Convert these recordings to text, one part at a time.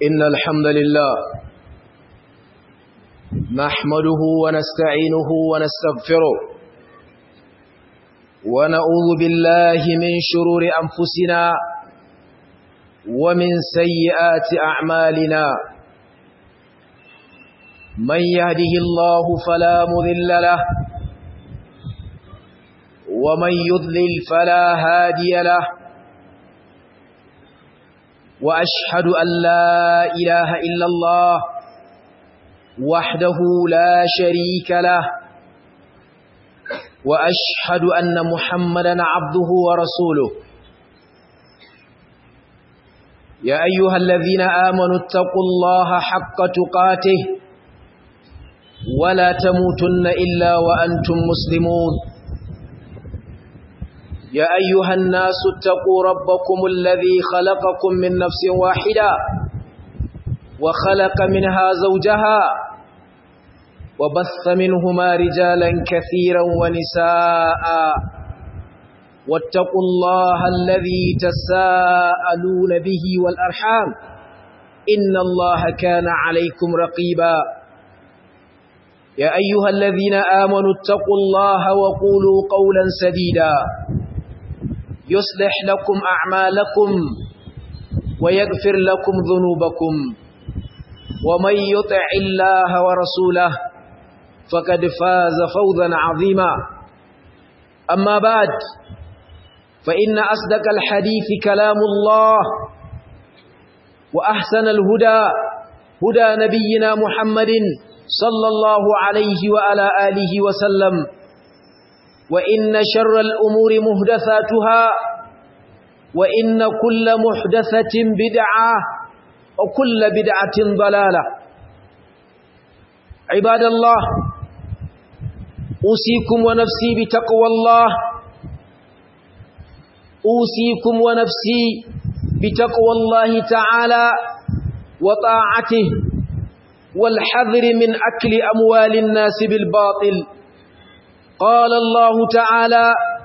إن الحمد لله نحمده ونستعينه ونستغفره ونعوذ بالله من شرور أنفسنا ومن سيئات أعمالنا من يهده الله فلا مذل له ومن يضلل فلا هادي له وأشهد أن لا إله إلا الله وحده لا شريك له وأشهد أن محمدا عبده ورسوله يا أيها الذين آمنوا اتقوا الله حق تقاته ولا تموتن إلا وأنتم مسلمون يا أيها الناس اتقوا ربكم الذي خلقكم من نفس واحدة وخلق منها زوجها وبث منهما رجالا كثيرا ونساء واتقوا الله الذي تساءلون به والأرحام إن الله كان عليكم رقيبا يا أيها الذين آمنوا اتقوا الله وقولوا قولا سديدا يصلح لكم أعمالكم ويغفر لكم ذنوبكم ومن يطع الله ورسوله فقد فاز فوزا عظيما أما بعد فإن أصدق الحديث كلام الله وأحسن الهدى هدى نبينا محمد صلى الله عليه وعلى آله وسلم وإن شر الأمور مهدثاتها وإن كل محدثة بدعة وكل بدعة ضلالة عباد الله أوصيكم ونفسي بتقوى الله أوصيكم ونفسي بتقوى الله تعالى وطاعته والحذر من أكل أموال الناس بالباطل قال الله تعالى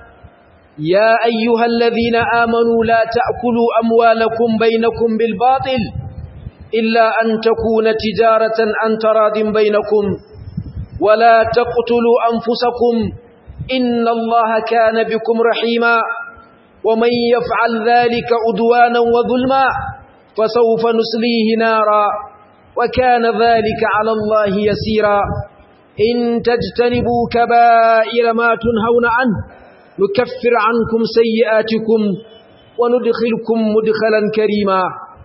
يا أيها الذين آمنوا لا تأكلوا أموالكم بينكم بالباطل إلا أن تكون تجارة أن تراض بينكم ولا تقتلوا أنفسكم إن الله كان بكم رحيما ومن يفعل ذلك أدوانا وظلما فسوف نسليه نارا وكان ذلك على الله يسيرا إن تجتنبوا كبائر ما تنهون عنه نكفر عنكم سيئاتكم وندخلكم مدخلا كريما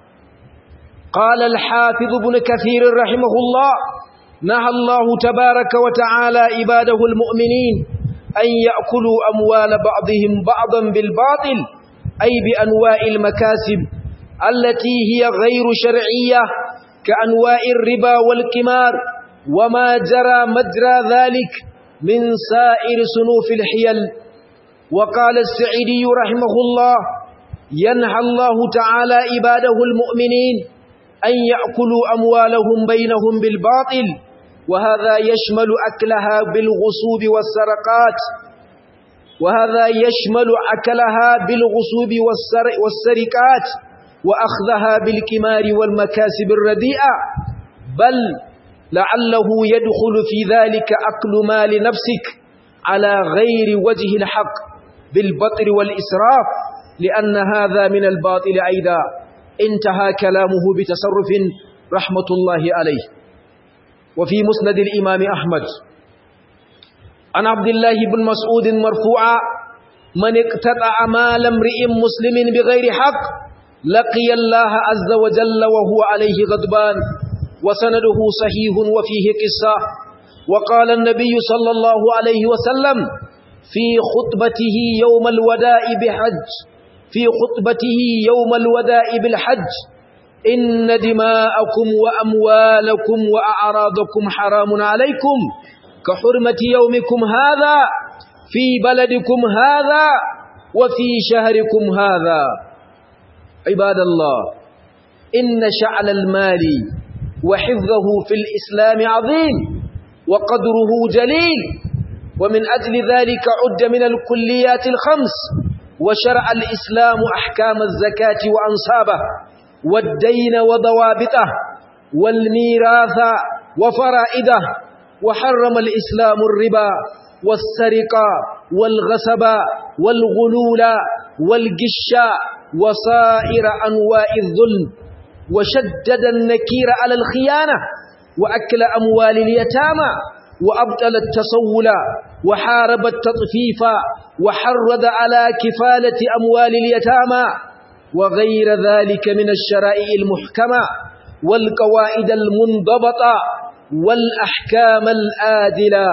قال الحافظ ابن كثير رحمه الله نهى الله تبارك وتعالى عباده المؤمنين أن يأكلوا أموال بعضهم بعضا بالباطل أي بأنواع المكاسب التي هي غير شرعية كأنواع الربا والكمار وما جرى مجرى ذلك من سائر صنوف الحيل وقال السعيدي رحمه الله ينهى الله تعالى عباده المؤمنين أن يأكلوا أموالهم بينهم بالباطل وهذا يشمل أكلها بالغصوب والسرقات وهذا يشمل أكلها بالغصوب والسرقات وأخذها بالكمار والمكاسب الرديئة بل لعله يدخل في ذلك أكل مال نفسك على غير وجه الحق بالبطر والإسراف لأن هذا من الباطل أيضا انتهى كلامه بتصرف رحمة الله عليه وفي مسند الإمام أحمد عن عبد الله بن مسعود مرفوعا من اقتطع مال امرئ مسلم بغير حق لقي الله عز وجل وهو عليه غضبان وسنده صحيح وفيه قصة وقال النبي صلى الله عليه وسلم في خطبته يوم الوداء بحج في خطبته يوم الوداء بالحج إن دماءكم وأموالكم وأعراضكم حرام عليكم كحرمة يومكم هذا في بلدكم هذا وفي شهركم هذا عباد الله إن شعل المال وحفظه في الإسلام عظيم وقدره جليل ومن أجل ذلك عد من الكليات الخمس وشرع الإسلام أحكام الزكاة وأنصابه والدين وضوابطه والميراث وفرائده وحرم الإسلام الربا والسرقة والغصب والغلول والقش وصائر أنواع الظلم وشدد النكير على الخيانة وأكل أموال اليتامى وأبطل التصول وحارب التطفيف وحرض على كفالة أموال اليتامى وغير ذلك من الشرائع المحكمة والقواعد المنضبطة والأحكام الآدلة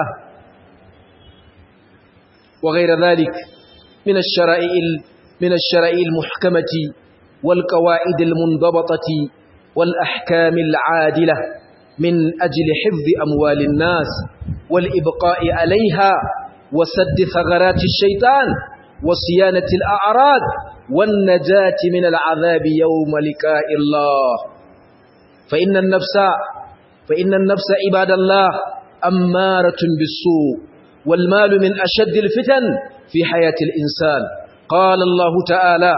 وغير ذلك من الشرائع من الشرائع المحكمة والقواعد المنضبطة والأحكام العادلة من أجل حفظ أموال الناس والإبقاء عليها وسد ثغرات الشيطان وصيانة الأعراض والنجاة من العذاب يوم لقاء الله فإن النفس فإن النفس عباد الله أمارة بالسوء والمال من أشد الفتن في حياة الإنسان قال الله تعالى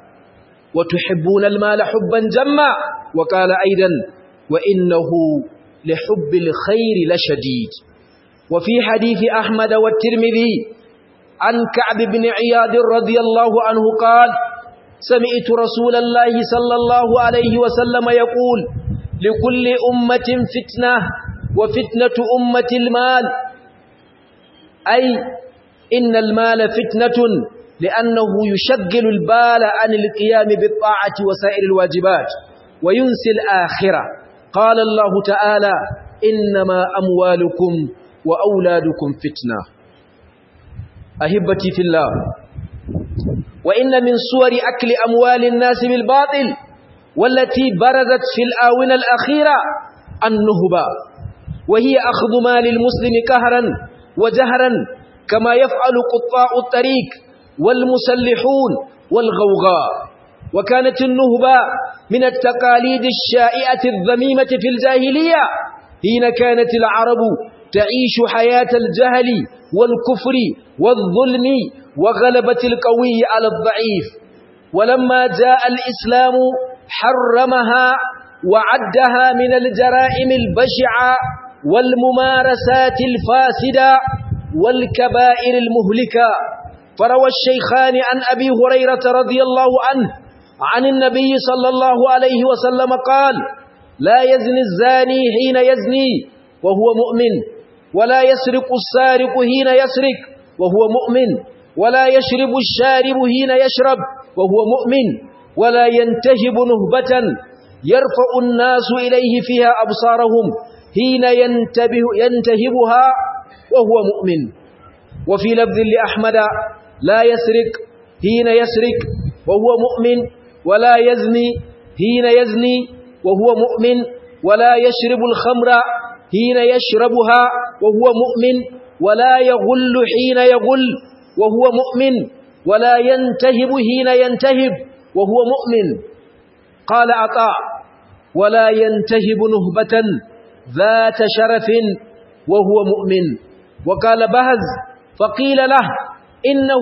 وتحبون المال حبا جما وقال أيضا وإنه لحب الخير لشديد وفي حديث أحمد والترمذي عن كعب بن عياد رضي الله عنه قال سمعت رسول الله صلى الله عليه وسلم يقول لكل أمة فتنة وفتنة أمة المال أي إن المال فتنة لأنه يشغل البال عن القيام بالطاعة وسائر الواجبات وينسي الآخرة قال الله تعالى إنما أموالكم وأولادكم فتنة أهبتي في الله وإن من صور أكل أموال الناس بالباطل والتي برزت في الآونة الأخيرة النهبة وهي أخذ مال المسلم كهرا وجهرا كما يفعل قطاع الطريق والمسلحون والغوغاء وكانت النهبة من التقاليد الشائعة الذميمة في الجاهلية حين كانت العرب تعيش حياة الجهل والكفر والظلم وغلبة القوي على الضعيف ولما جاء الإسلام حرمها وعدها من الجرائم البشعة والممارسات الفاسدة والكبائر المهلكة فروى الشيخان عن أبي هريرة رضي الله عنه عن النبي صلى الله عليه وسلم قال لا يزني الزاني حين يزني وهو مؤمن ولا يسرق السارق حين يسرق وهو مؤمن ولا يشرب الشارب حين يشرب وهو مؤمن ولا ينتهب نهبة يرفع الناس إليه فيها أبصارهم حين ينتبه ينتهبها وهو مؤمن وفي لفظ لأحمد لا يسرق حين يسرق وهو مؤمن ولا يزني حين يزني وهو مؤمن ولا يشرب الخمر حين يشربها وهو مؤمن ولا يغل حين يغل وهو مؤمن ولا ينتهب حين ينتهب وهو مؤمن قال عطاء ولا ينتهب نهبة ذات شرف وهو مؤمن وقال بهز فقيل له إنه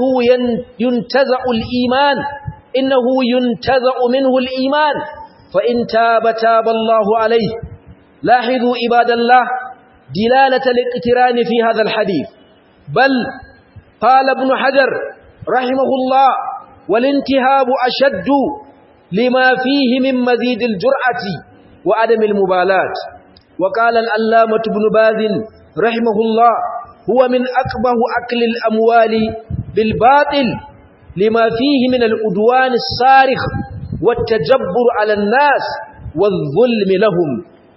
ينتزع الإيمان إنه ينتزع منه الإيمان فإن تاب تاب الله عليه لاحظوا عباد الله دلالة الاقتران في هذا الحديث بل قال ابن حجر رحمه الله والانتهاب أشد لما فيه من مزيد الجرأة وعدم المبالاة وقال الألامة بن باز رحمه الله هو من أكبه أكل الأموال بالباطل لما فيه من الأدوان الصارخ والتجبر على الناس والظلم لهم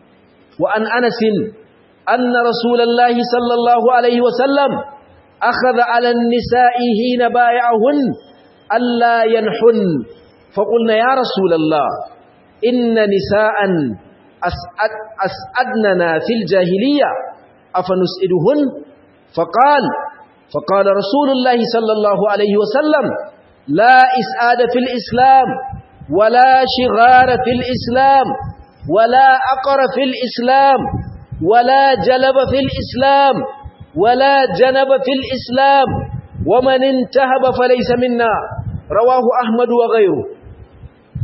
وعن أنس أن رسول الله صلى الله عليه وسلم أخذ على النساء حين بايعهن ألا ينحن فقلنا يا رسول الله إن نساء أسعد أسعدننا في الجاهلية أفنسئدهن فقال فقال رسول الله صلى الله عليه وسلم لا إسعاد في الإسلام ولا شغار في الإسلام ولا أقر في الإسلام ولا جلب في الإسلام ولا جنب في الإسلام ومن انتهب فليس منا رواه أحمد وغيره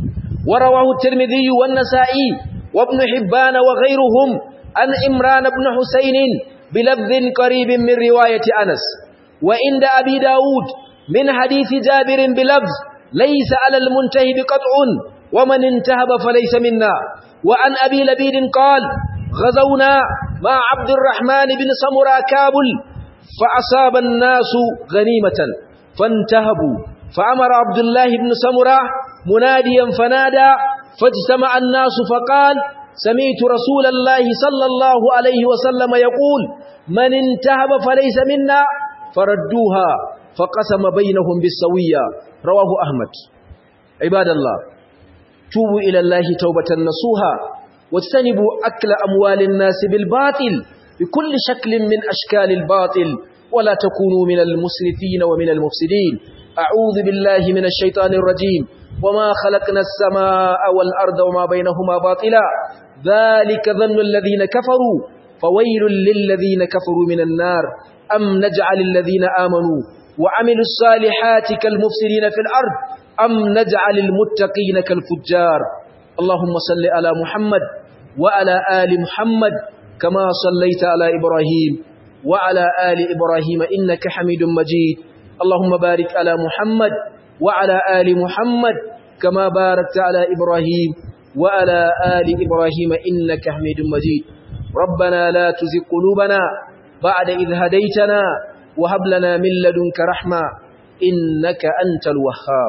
ورواه الترمذي والنسائي وابن حبان وغيرهم عن إمران بن حسين بلفظ قريب من رواية أنس وعند أبي داود من حديث جابر بلفظ ليس على المنتهي بقطع ومن انتهب فليس منا وعن أبي لبيد قال غزونا مع عبد الرحمن بن سمرا كابل فأصاب الناس غنيمة فانتهبوا فأمر عبد الله بن سمرا مناديا فنادى فاجتمع الناس فقال سمعت رسول الله صلى الله عليه وسلم يقول من انتهب فليس منا فردوها فقسم بينهم بالسوية رواه أحمد عباد الله توبوا إلى الله توبة نصوها واجتنبوا أكل أموال الناس بالباطل بكل شكل من أشكال الباطل ولا تكونوا من المسرفين ومن المفسدين أعوذ بالله من الشيطان الرجيم وما خلقنا السماء والأرض وما بينهما باطلا ذلك ظن الذين كفروا فويل للذين كفروا من النار أم نجعل الذين آمنوا وعملوا الصالحات كالمفسدين في الأرض أم نجعل المتقين كالفجار اللهم صل على محمد وعلى آل محمد كما صليت على إبراهيم وعلى آل إبراهيم إنك حميد مجيد اللهم بارك على محمد وعلى آل محمد كما باركت على إبراهيم وعلى آل إبراهيم إنك حميد مجيد ربنا لا تزغ قلوبنا بعد إذ هديتنا وهب لنا من لدنك رحمة إنك أنت الوهاب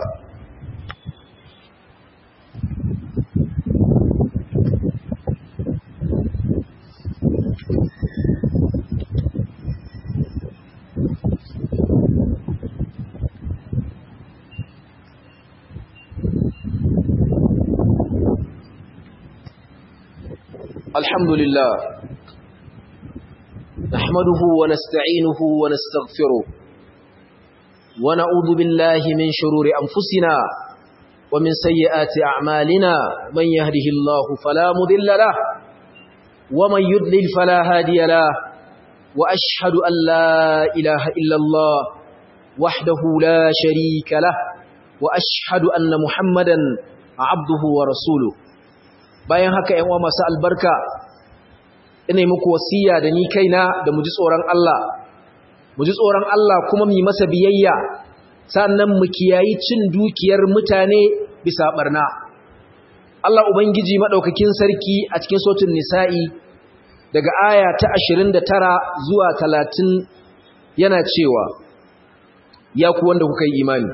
الحمد لله نحمده ونستعينه ونستغفره ونعوذ بالله من شرور أنفسنا ومن سيئات أعمالنا من يهده الله فلا مذل له ومن يضلل فلا هادي له وأشهد أن لا إله إلا الله وحده لا شريك له وأشهد أن محمدا عبده ورسوله bayan haka ‘yan uwa masu albarka ina yi muku wasiya da ni kaina da mu ji tsoron Allah mu ji tsoron Allah kuma mu masa biyayya sannan mu kiyayi cin dukiyar mutane bisa barna Allah ubangiji madaukakin sarki a cikin sautin nisa'i daga aya ta 29 zuwa 30 yana cewa ya ku wanda kuka yi imani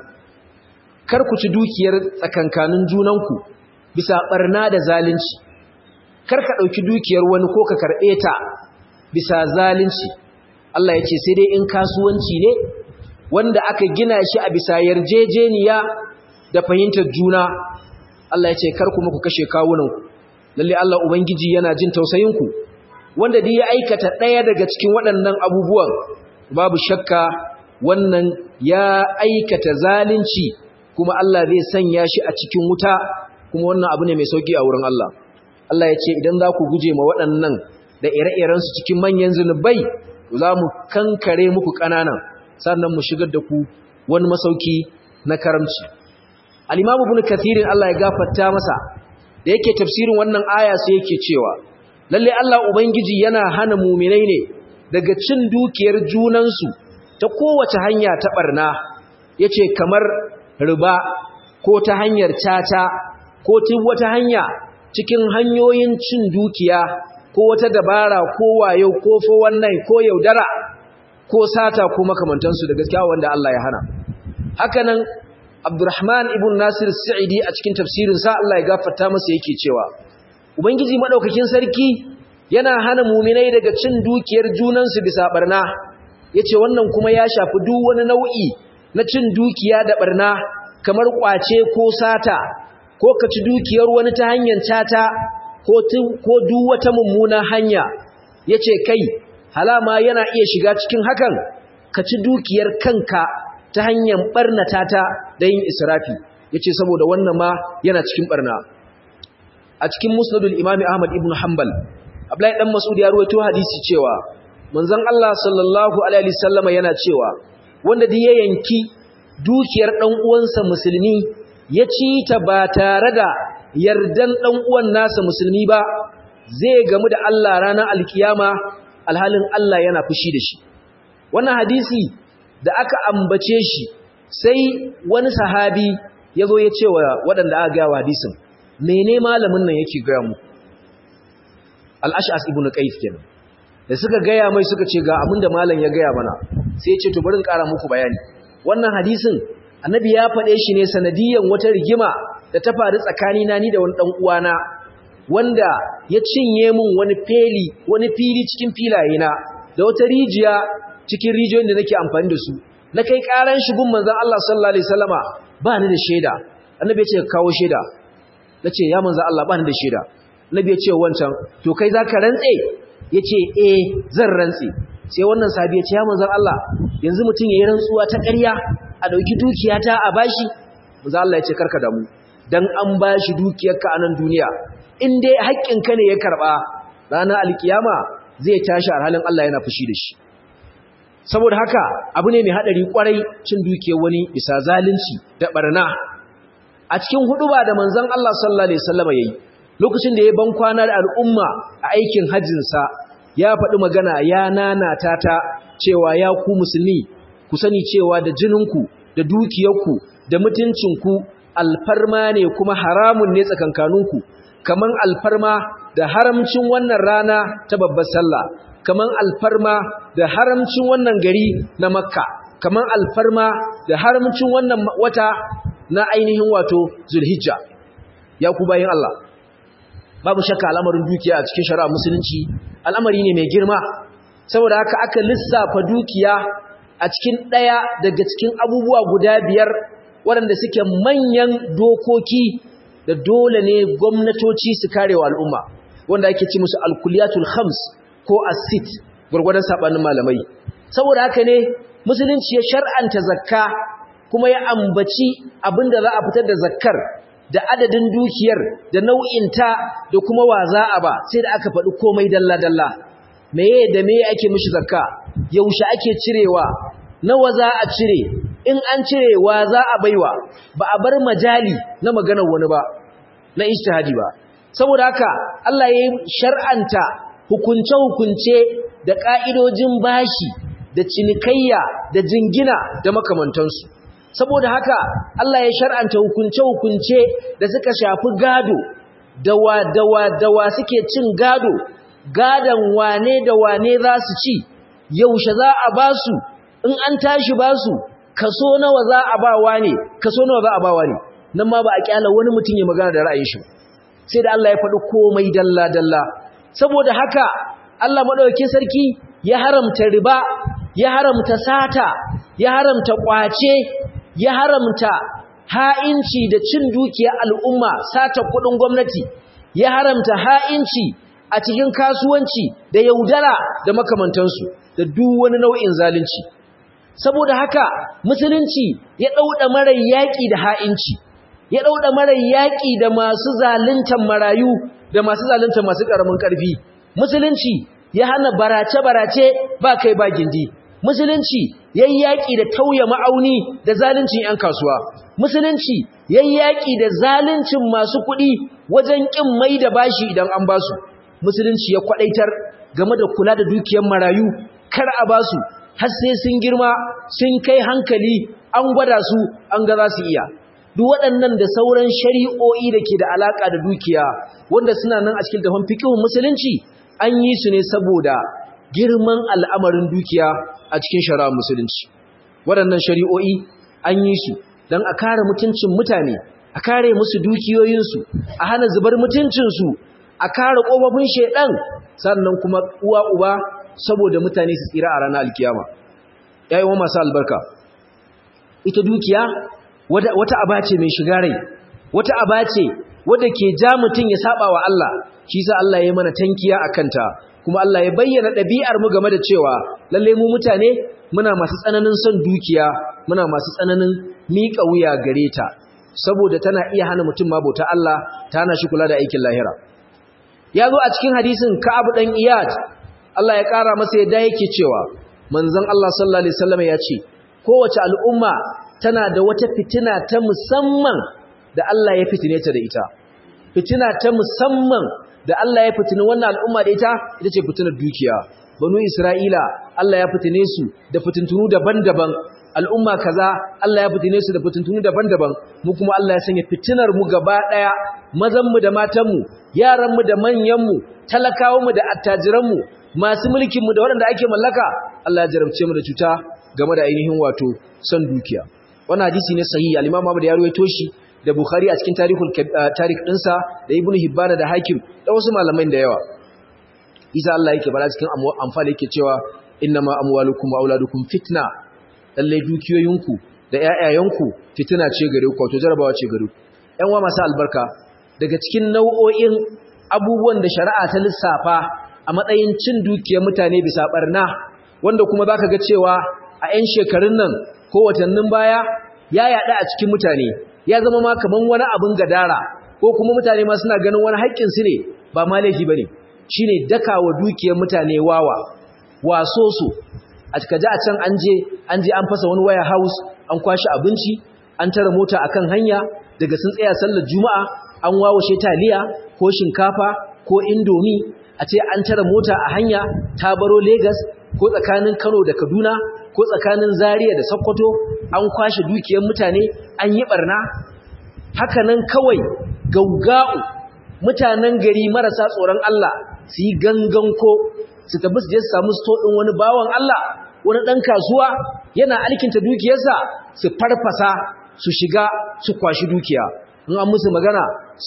kar ku ci dukiyar tsakankanin junanku bisa barna da zalunci kar ka dauki dukiyar wani ko ka karbe ta bisa zalunci Allah ya ce sai dai in kasuwanci ne wanda aka gina shi a bisa yarjejeniya da fahimtar juna Allah ya ce kar kuma ku kashe kawunanku lalle Allah ubangiji yana jin tausayinku wanda duk ya aikata ɗaya daga cikin waɗannan abubuwan babu shakka wannan ya aikata zalunci kuma Allah zai sanya shi a cikin wuta kuma wannan abu ne mai sauki a wurin Allah Allah ya ce idan za ku guje ma waɗannan da ire-irensu cikin manyan zunubai za mu kankare muku ƙananan sannan mu shigar da ku wani masauki na karamci al-imamu ibn kathirin Allah ya gafarta masa da yake tafsirin wannan aya sai yake cewa lalle Allah ubangiji yana hana mu'minai ne daga cin dukiyar junansu ta kowace hanya ta barna yace kamar riba ko ta hanyar caca ko ta wata hanya cikin hanyoyin cin dukiya ko wata dabara ko wayo ko fo wannan ko yaudara ko sata ko makamantansu da gaskiya wanda Allah ya hana hakanan Abdurrahman ibn Nasir Sa'idi a cikin tafsirin sa Allah ya gafarta masa yake cewa Ubangiji madaukakin sarki yana hana muminai daga cin dukiyar junansu bisa barna yace wannan kuma ya shafi duk wani nau'i na cin dukiya da barna kamar kwace ko sata ko ka ci dukiyar wani ta hanyar cata ko ko duk wata mummuna hanya yace kai halama yana iya shiga cikin hakan ka ci dukiyar kanka ta hanyar barnata ta da yin israfi yace saboda wannan ma yana cikin barna a cikin musnadul imami ahmad ibn hanbal abdullahi dan mas'ud ya ruwaito hadisi cewa manzon Allah sallallahu alaihi wasallama yana cewa wanda da ya yanki dukiyar dan uwansa musulmi ya ci ta ba tare da yardan dan uwan nasa musulmi ba zai gamu da Allah ranar alkiyama alhalin Allah yana fushi da shi wannan hadisi da aka ambace shi sai wani sahabi ya zo ya ce wa waɗanda aka gaya wa hadisin mene malamin nan yake gaya mu al-ash'as ibn qais kenan da suka gaya mai suka ce ga abinda malam ya gaya mana sai ya ce to bari in ƙara muku bayani wannan hadisin annabi ya faɗe shi ne sanadiyan wata rigima da ta faru tsakanina ni da wani ɗan uwana wanda ya cinye min wani feli wani fili cikin filayena da wata rijiya cikin rijiyoyin da nake amfani da su na kai ƙaran shigun manzon Allah sallallahu alaihi wasallama ba ni da shaida annabi ya ce kawo shaida nace ya manzon Allah ba ni da shaida annabi ya ce wancan to kai zaka rantse yace eh zan rantse sai wannan sahabi ya ce ya manzon Allah yanzu mutum yayin rantsuwa ta ƙarya a dauki dukiyata a bashi manzon Allah ya ce karka damu dan an bashi dukiyarka a nan duniya in dai haƙƙinka ne ya karba ranar alkiyama zai tashi a halin Allah yana fushi da shi saboda haka abu ne mai hadari kwarai cin dukiyar wani bisa zalunci da barna a cikin huduba da manzon Allah sallallahu alaihi wasallam yayi lokacin da ya ban kwana da al'umma a aikin hajjinsa ya faɗi magana ya nanata ta cewa ya ku musulmi ku sani cewa da jininku da dukiyarku da mutuncinku alfarma ne kuma haramun ne tsakankaninku kaman alfarma da haramcin wannan rana ta babbar sallah kaman alfarma da haramcin wannan gari na makka kaman alfarma da haramcin wannan wata na ainihin wato zulhijja ya ku bayin Allah babu shakka al'amarin dukiya a cikin shari'a musulunci al'amari ne mai girma saboda haka aka lissafa dukiya a cikin ɗaya daga cikin abubuwa guda biyar waɗanda suke manyan dokoki da dole ne gwamnatoci su kare wa al'umma wanda ake ci musu alkuliyatul khams ko asit gwargwadon saɓanin malamai saboda haka ne musulunci ya shar'anta zakka kuma ya ambaci abinda za a fitar da zakkar da adadin dukiyar da nau'inta da kuma wa za a ba sai da aka faɗi komai dalla-dalla meye da meye ake mishi zakka yaushe ake cirewa nawa za a cire in an cire wa za a baiwa ba a bar majali na maganar wani ba na ijtihadi ba saboda haka Allah ya shar'anta hukunce-hukunce da ka'idojin bashi da cinikayya da jingina da makamantansu saboda haka Allah ya shar'anta hukunce-hukunce da suka shafi gado dawa dawa dawa suke cin gado gadan wane da wane za su ci yaushe za a ba su in an tashi ba su kaso nawa za a ba wane kaso nawa za a ba wane nan ma ba a kyala wani mutum ya magana da ra'ayin shi sai da Allah ya faɗi komai dalla dalla saboda haka Allah madaukakin sarki ya haramta riba ya haramta sata ya haramta kwace ya haramta ha'inci da cin dukiyar al'umma sata kudin gwamnati ya haramta ha'inci a cikin kasuwanci da yaudara da makamantansu da duk wani nau'in zalunci saboda haka musulunci ya dauda marar yaki da ha'inci ya dauda marar yaki da masu zaluntan marayu da masu zaluntan masu karamin karfi musulunci ya hana barace-barace ba kai ba gindi musulunci yayi yaki da tauye ma'auni da zaluncin yan kasuwa musulunci yayi yaki da zaluncin masu kuɗi wajen kin mai da bashi idan an basu musulunci ya kwadaitar game da kula da dukiyar marayu kar a basu har sai sun girma sun kai hankali an gwada su an ga za su iya duk waɗannan da sauran shari'o'i da ke da alaƙa da dukiya wanda suna nan a cikin tafan fikihun musulunci an yi su ne saboda girman al'amarin dukiya a cikin shari'ar musulunci waɗannan shari'o'i an yi su don a kare mutuncin mutane a kare musu dukiyoyinsu a hana zubar mutuncinsu a kare ƙofofin shaiɗan sannan kuma uwa uba saboda mutane su tsira a ranar alkiyama yayin masu albarka ita dukiya wata aba ce mai shiga rai wata aba ce wadda ke ja mutum ya saba wa Allah shi sa Allah ya mana tankiya a kanta kuma Allah ya bayyana ɗabi'ar mu game da cewa lalle mu mutane muna masu tsananin son dukiya muna masu tsananin miƙa wuya gare ta saboda tana iya hana mutum ma bauta Allah ta hana shi kula da aikin lahira ya zo a cikin hadisin Ka'ab dan Iyad Allah ya ƙara masa yadda yake cewa manzon Allah sallallahu alaihi wasallam ya ce kowace al'umma tana da wata fitina ta musamman da Allah ya fitine ta da ita fitina ta musamman da Allah ya fitini wannan al'umma da ita ita ce fitinar dukiya banu Isra'ila Allah ya fitine su da fitintunu daban-daban al'umma kaza Allah ya fitine su da fitintunu daban-daban mu kuma Allah ya sanya fitinar mu gaba daya mazan mu da matan mu yaran mu da manyan mu talakawan mu da attajiran mu masu mulkin mu da waɗanda ake mallaka Allah ya jarabce mu da cuta game da ainihin wato son dukiya wannan hadisi ne sahihi al-Imam Ahmad ya ruwaito shi da Bukhari a cikin tarihul tarikh dinsa da Ibn Hibban da Hakim da wasu malamai da yawa Isa Allah yake bala cikin amfani yake cewa innama amwalukum wa auladukum fitna lalle dukiyoyinku da ƴaƴayenku fitina ce gare ku wato jarabawa ce gare ku ƴan uwa masu albarka daga cikin nau'o'in abubuwan da shari'a ta lissafa a matsayin cin dukiyar mutane bisa barna wanda kuma zaka ga cewa a ƴan shekarun nan ko watannin baya ya yada a cikin mutane ya zama ma kaman wani abin gadara ko kuma mutane ma suna ganin wani haƙƙin su ne ba ma laifi bane shine dakawa dukiyar mutane wawa waso su a kaji a can an je an je an fasa wani waya house an kwashi abinci an tara mota akan hanya daga sun tsaya sallar juma'a an wawashe taliya ko shinkafa ko indomi a ce an tara mota a hanya ta baro Lagos ko tsakanin Kano da Kaduna ko tsakanin Zaria da Sokoto an kwashe dukiyar mutane an yi barna haka nan kawai gauga'u mutanen gari marasa tsoron Allah su yi gangan ko su tabi su je su samu sto ɗin wani bawan Allah wani ɗan kasuwa yana alkinta dukiyarsa su farfasa su shiga su kwashi dukiya in an musu magana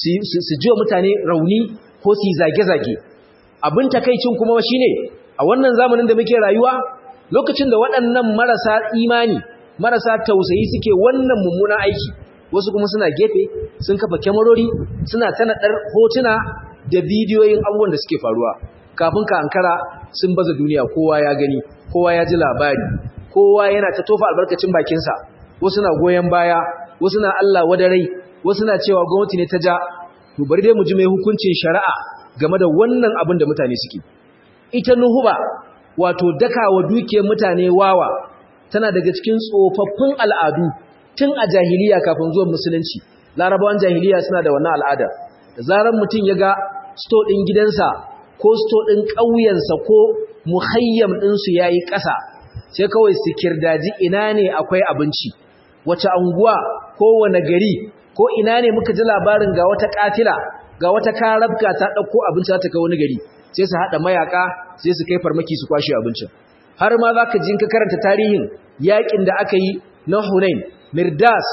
su ji wa mutane rauni ko su yi zage-zage abin takaicin kuma shi ne a wannan zamanin da muke rayuwa lokacin da waɗannan marasa imani marasa tausayi suke wannan mummunan aiki wasu kuma suna gefe sun kafa kyamarori suna tanaɗar hotuna da bidiyoyin abubuwan da suke faruwa kafin ka ankara sun baza duniya kowa ya gani kowa ya ji labari kowa yana ta tofa albarkacin bakinsa wasu na goyon baya wasu na Allah wadarai wasu na cewa gwamnati ne ta ja to bari dai mu ji mai hukuncin shari'a game da wannan abin da mutane suke ita nuhuba wato dakawa dukiyar mutane wawa tana daga cikin tsofaffin al'adu tun a jahiliya kafin zuwan musulunci larabawan jahiliya suna da wannan al'ada da zarar mutum ya ga sto ɗin gidansa ko sto ɗin ƙauyensa ko muhayyam ɗinsu ya yi ƙasa sai kawai su kirdaji ina ne akwai abinci wace anguwa ko wane gari ko ina ne muka ji labarin ga wata ƙatila ga wata karabka ta ɗauko abinci ta kai wani gari sai su haɗa mayaka sai su kai farmaki su kwashe abincin har ma za ka ji ka karanta tarihin yaƙin da aka yi na hunain mirdas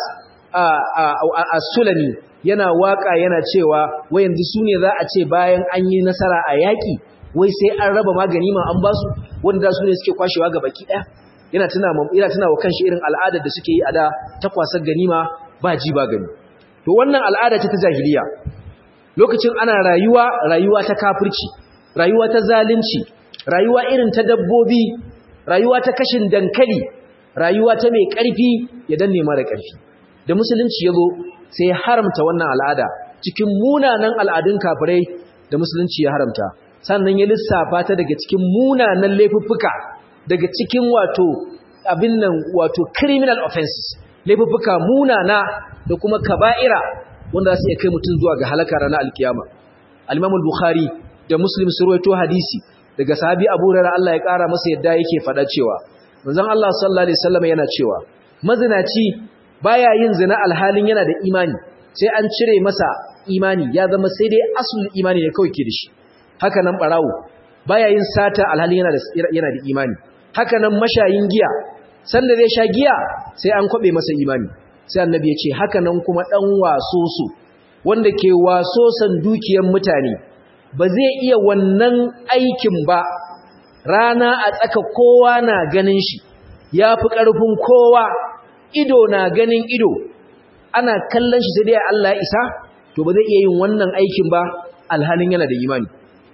a sulami yana waka yana cewa wai yanzu su ne za a ce bayan an yi nasara a yaƙi wai sai an raba magani ma an basu wanda su ne suke kwashewa ga baki ɗaya yana tuna yana tuna wa kanshi irin al'adar da suke yi a da ta kwasar ganima ba ji ba gani to wannan al'ada ce ta jahiliya lokacin ana rayuwa rayuwa ta kafirci rayuwa ta zalunci rayuwa irin ta dabbobi rayuwa ta kashin dankali rayuwa ta mai ƙarfi ya danne mara ƙarfi da musulunci ya zo sai ya haramta wannan al'ada cikin munanan al'adun kafirai da musulunci ya haramta sannan ya lissafa ta daga cikin munanan laifuffuka daga cikin wato abin nan wato criminal offenses laifuffuka munana da kuma kaba'ira wanda su iya kai mutum zuwa ga halaka ranar alkiyama al-imam al-bukhari da muslim su rawaito hadisi daga sahabi abu hurairah Allah ya kara masa yadda yake faɗa cewa manzon Allah sallallahu alaihi wasallam yana cewa mazinaci baya yin zina alhalin yana da imani sai an cire masa imani ya zama sai dai asul imani ne kawai ke da shi haka nan barawo baya yin sata alhalin yana da yana da imani haka nan mashayin giya sanda zai sha giya sai an kwabe masa imani sai annabi ya ce haka nan kuma dan waso su wanda ke waso san dukiyar mutane ba zai iya wannan aikin ba rana a tsaka kowa na ganin shi ya fi ƙarfin kowa ido na ganin ido ana kallon shi sai dai Allah ya isa to ba zai iya yin wannan aikin ba alhalin yana da imani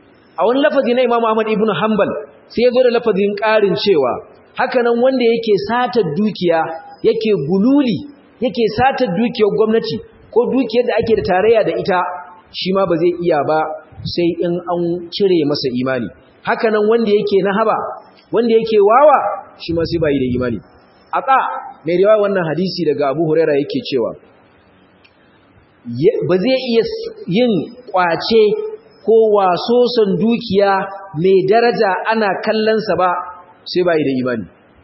a wani lafazi na Imam Ahmad ibn Hanbal sai ya zo da lafazin ƙarin cewa haka nan wanda yake satar dukiya yake gululi yake satar dukiyar gwamnati ko dukiyar da ake da tarayya da ita shi ma ba zai iya ba sai in an cire masa imani haka nan wanda yake na haba wanda yake wawa shi ma sai bai da imani aka mai riwaya wannan hadisi daga Abu Huraira yake cewa ba zai iya yin kwace ko wasoson dukiya mai daraja ana kallonsa ba sai bai da imani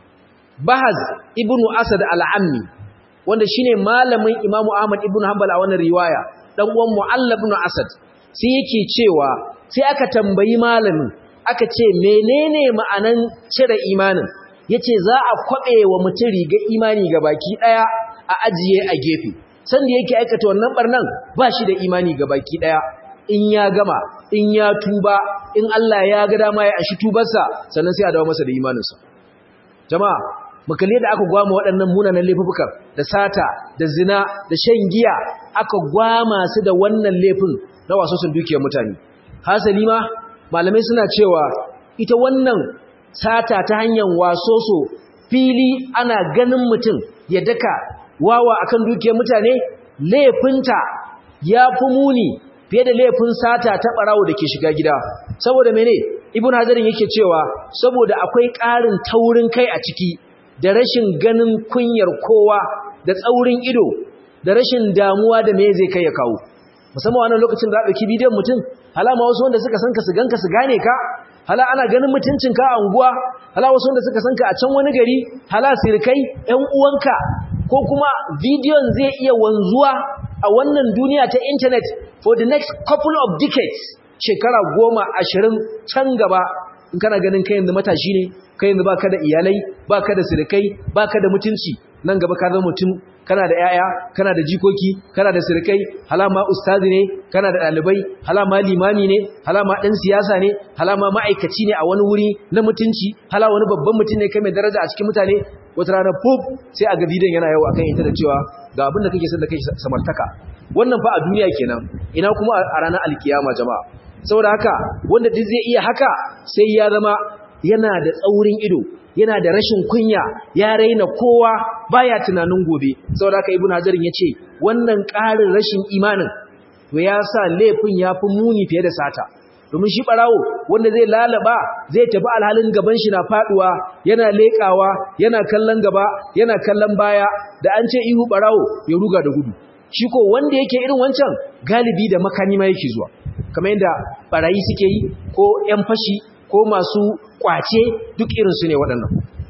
bahaz ibnu asad al-ammi wanda shine malamin imamu ahmad ibnu hanbal a wannan riwaya dan uwan mu'allab ibn asad sai yake cewa sai aka tambayi malamin aka ce menene ma'anan cire imanin yace za a kwabe wa mutum riga imani ga baki daya a ajiye a gefe sanda yake aikata wannan barnan ba shi da imani ga baki daya in ya gama in ya tuba in Allah ya ga dama ya ashi tubarsa sannan sai a dawo masa da imaninsa jama'a makalle da aka gwama waɗannan munanan laifukan da sata da zina da shan giya aka gwama su da wannan laifin na wasu sun dukiyar mutane hasali ma malamai suna cewa ita wannan sata ta hanyar wasoso fili ana ganin mutum ya daka wawa akan dukiyar mutane laifinta ya fi muni fiye da laifin sata ta ɓarawo da ke shiga gida saboda mene ibn hajarin yake cewa saboda akwai ƙarin taurin kai a ciki da rashin ganin kunyar kowa da tsaurin ido da rashin damuwa da me zai kai ya kawo musamman wannan lokacin da ɗauki bidiyon mutum halama wasu wanda suka sanka su ganka su gane ka hala ana ganin mutuncin ka a unguwa hala wasu wanda suka sanka a can wani gari hala sirkai ƴan uwanka ko kuma bidiyon zai iya wanzuwa a wannan duniya ta internet for the next couple of decades shekara goma ashirin can gaba in kana ganin kai yanzu matashi ne kai yanzu baka da iyalai baka da sirikai baka da mutunci nan gaba ka zama mutum kana da yaya kana da jikoki kana da sirikai halama ustazi ne kana da dalibai halama limami ne halama dan siyasa ne halama ma'aikaci ne a wani wuri na mutunci hala wani babban mutum ne kai mai daraja a cikin mutane wata rana pop sai a ga bidiyon yana yawo akan ita da cewa ga abin da kake son da kai samartaka wannan fa a duniya kenan ina kuma a ranar alkiyama jama'a saboda haka wanda duk zai iya haka sai ya zama yana da tsaurin ido yana da rashin kunya ya raina kowa baya tunanin gobe saboda haka ibnu hajarin yace wannan ƙarin rashin imanin to ya sa laifin yafi muni fiye da sata domin shi barawo wanda zai lalaba zai tafi alhalin gaban shi na faduwa yana lekawa yana kallon gaba yana kallon baya da an ce ihu barawo ya ruga da gudu shi ko wanda yake irin wancan galibi da makami ma yake zuwa kamar yadda barayi suke yi ko ƴan fashi ko masu kwace duk irinsu ne waɗannan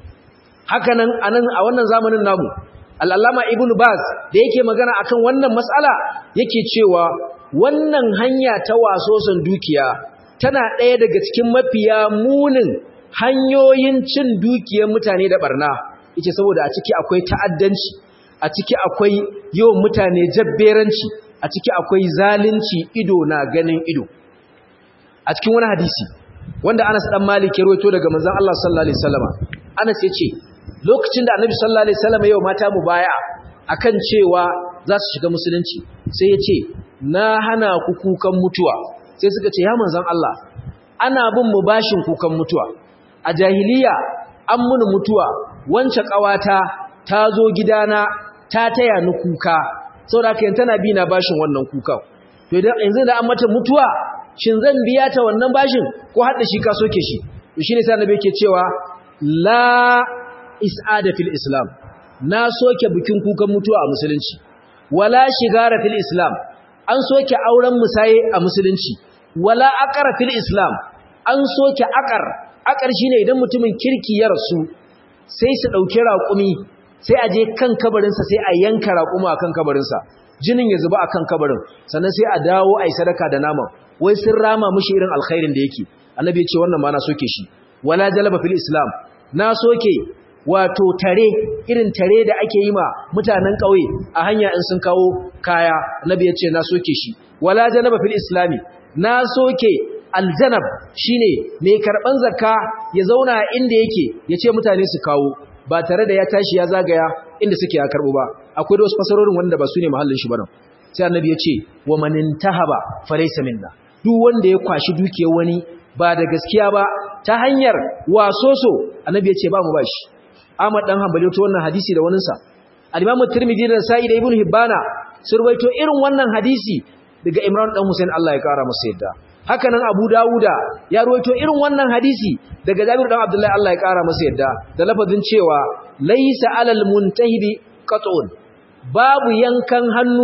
hakanan anan a wannan zamanin namu al'allama ibn baz da yake magana akan wannan matsala yake cewa wannan hanya ta wasosan dukiya tana ɗaya daga cikin mafiya munin hanyoyin cin dukiyar mutane da barna yake saboda a ciki akwai ta'addanci a ciki akwai yawan mutane jabberanci a ciki akwai zalunci ido na ganin ido a cikin wani hadisi wanda Anas dan Malik ya rawaito daga manzon Allah sallallahu alaihi wasallama Anas yace lokacin da Annabi sallallahu alaihi wasallama yau mata mu baya akan cewa za su shiga musulunci sai yace na hana ku kukan mutuwa sai suka ce ya manzon Allah ana bin mu bashin kukan mutuwa a jahiliya an muni mutuwa wance kawata ta zo gidana ta taya ni kuka saboda haka yanzu tana bi na bashin wannan kukan to idan yanzu da an mata mutuwa shin zan biya ta wannan bashin ko har da shi ka soke shi to shine sai annabi yake cewa la is'ada fil islam na soke bikin kukan mutuwa a musulunci wala shigara fil islam an soke auren musaye a musulunci wala aqara fil islam an soke aqar aqar shine idan mutumin kirki ya rasu sai su dauki raƙumi sai a je kan kabarinsa sai a yanka raƙuma akan kabarinsa jinin ya zuba akan kabarin sannan sai a dawo ai sadaka da naman wai sun rama mushi irin alkhairin da yake annabi ya ce wannan ma na soke shi wala jalaba fil islam na soke wato tare irin tare da ake yi ma mutanen ƙauye a hanya in sun kawo kaya annabi ya ce na soke shi wala jalaba fil islami na soke aljanab shine mai karban zakka ya zauna inda yake ya ce mutane su kawo ba tare da ya tashi ya zagaya inda suke ya karbo ba akwai da wasu fasarorin wanda ba su ne mahallin shi ba nan sai annabi ya ce wa manintahaba falaysa minna duk wanda ya kwashi dukiyar wani ba da gaskiya ba ta hanyar wasoso annabi ya ce ba mu bashi Ahmad dan Hanbali to wannan hadisi da wanin sa Al-Imam Tirmidhi da Sa'id da Ibn Hibbana sun rawaito irin wannan hadisi daga Imran dan Hussein Allah ya kara masa yadda haka nan Abu Dawuda ya rawaito irin wannan hadisi daga Jabir dan Abdullah Allah ya kara masa yadda da lafazin cewa laysa alal muntahibi qat'un babu yankan hannu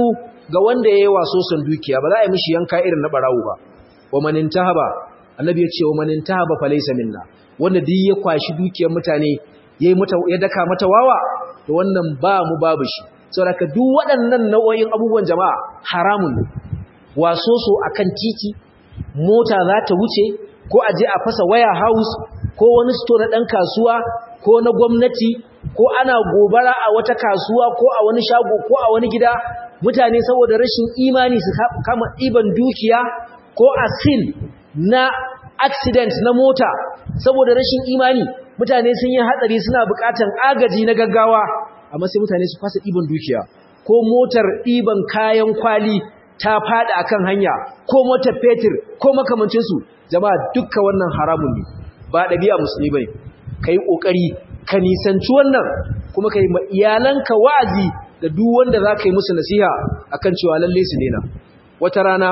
ga wanda yayi waso son dukiya ba za a yi mishi yanka irin na barawo ba wa man intahaba annabi ya ce wa man intahaba falaysa minna wanda duk ya kwashi dukiyar mutane yayi mata ya daka mata wawa to wannan ba mu babu shi saboda duk waɗannan nau'o'in abubuwan jama'a haramun ne waso so akan titi mota za ta wuce ko a je a fasa waya house ko wani store na ɗan kasuwa ko na gwamnati ko ana gobara a wata kasuwa ko a wani shago ko a wani gida mutane saboda rashin imani su kama ɗiban dukiya ko a sin na accident na mota saboda rashin imani mutane sun yi hatsari suna buƙatan agaji na gaggawa amma sai mutane su fasa ɗiban dukiya ko motar ɗiban kayan kwali ta fada akan hanya ko motar fetur ko makamancinsu jama'a dukkan wannan haramun ne ba ɗabi'a musulmi bane kai kokari ka nisanci wannan kuma kai ma iyalanka wa'azi da duk wanda zaka yi musu nasiha akan cewa lalle su daina wata rana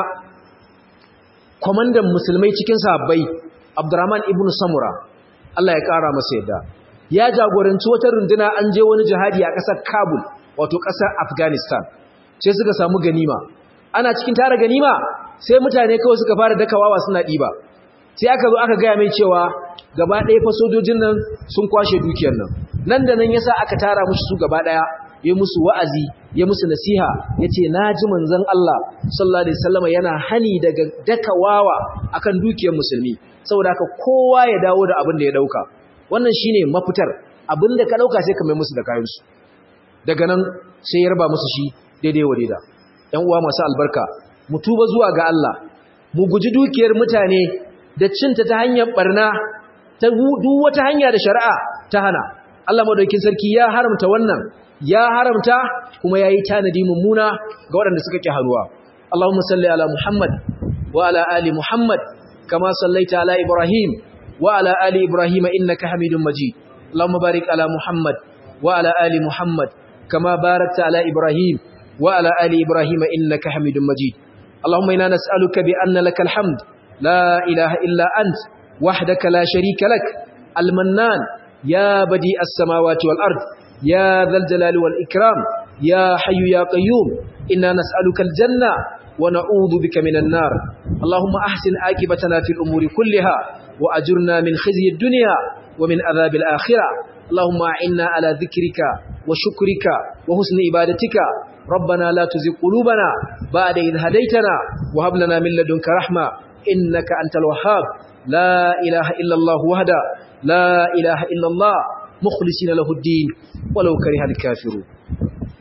komandan musulmai cikin sahabbai Abdurrahman ibn Samura Allah ya kara masa yadda ya jagoranci wata runduna an je wani jihadi a ƙasar Kabul wato ƙasar Afghanistan sai suka samu ganima ana cikin tara ganima sai mutane kawai suka fara dakawawa suna ɗiba sai aka zo aka gaya mai cewa gaba ɗaya fa sojojin nan sun kwashe dukiyar nan nan da nan yasa aka tara musu su gaba ɗaya ya musu wa'azi ya musu nasiha ya ce na ji manzon Allah sallallahu alaihi wasallam yana hani daga dakawawa akan dukiyar musulmi saboda haka kowa ya dawo da abin da ya dauka wannan shine mafitar abin da ka dauka sai ka mai musu da kayansu daga nan sai ya raba musu shi daidai wa daida ‘yan uwa masu albarka, mu tuba zuwa ga Allah, mu guji dukiyar mutane da cinta ta hanyar barna, ta duk wata hanya da shari'a ta hana. Allah madaukin sarki ya haramta wannan, ya haramta kuma ya yi tanadi mummuna ga waɗanda suka ƙi haruwa. Allahumma salli ala Muhammad wa ala ali Muhammad kama sallaita ala Ibrahim wa ala ali Ibrahim innaka Hamidum Majid. Allahumma barik ala Muhammad wa ala ali Muhammad kama barakta ala Ibrahim وعلى آل إبراهيم إنك حميد مجيد اللهم إنا نسألك بأن لك الحمد لا إله إلا أنت وحدك لا شريك لك المنان يا بديع السماوات والأرض يا ذا الجلال والإكرام يا حي يا قيوم إنا نسألك الجنة ونعوذ بك من النار اللهم أحسن آكبتنا في الأمور كلها وأجرنا من خزي الدنيا ومن عذاب الآخرة اللهم أعنا على ذكرك وشكرك وحسن عبادتك ربنا لا تزغ قلوبنا بعد إذ هديتنا وهب لنا من لدنك رحمة إنك أنت الوهاب لا إله إلا الله وحده لا إله إلا الله مخلصين له الدين ولو كره الكافرون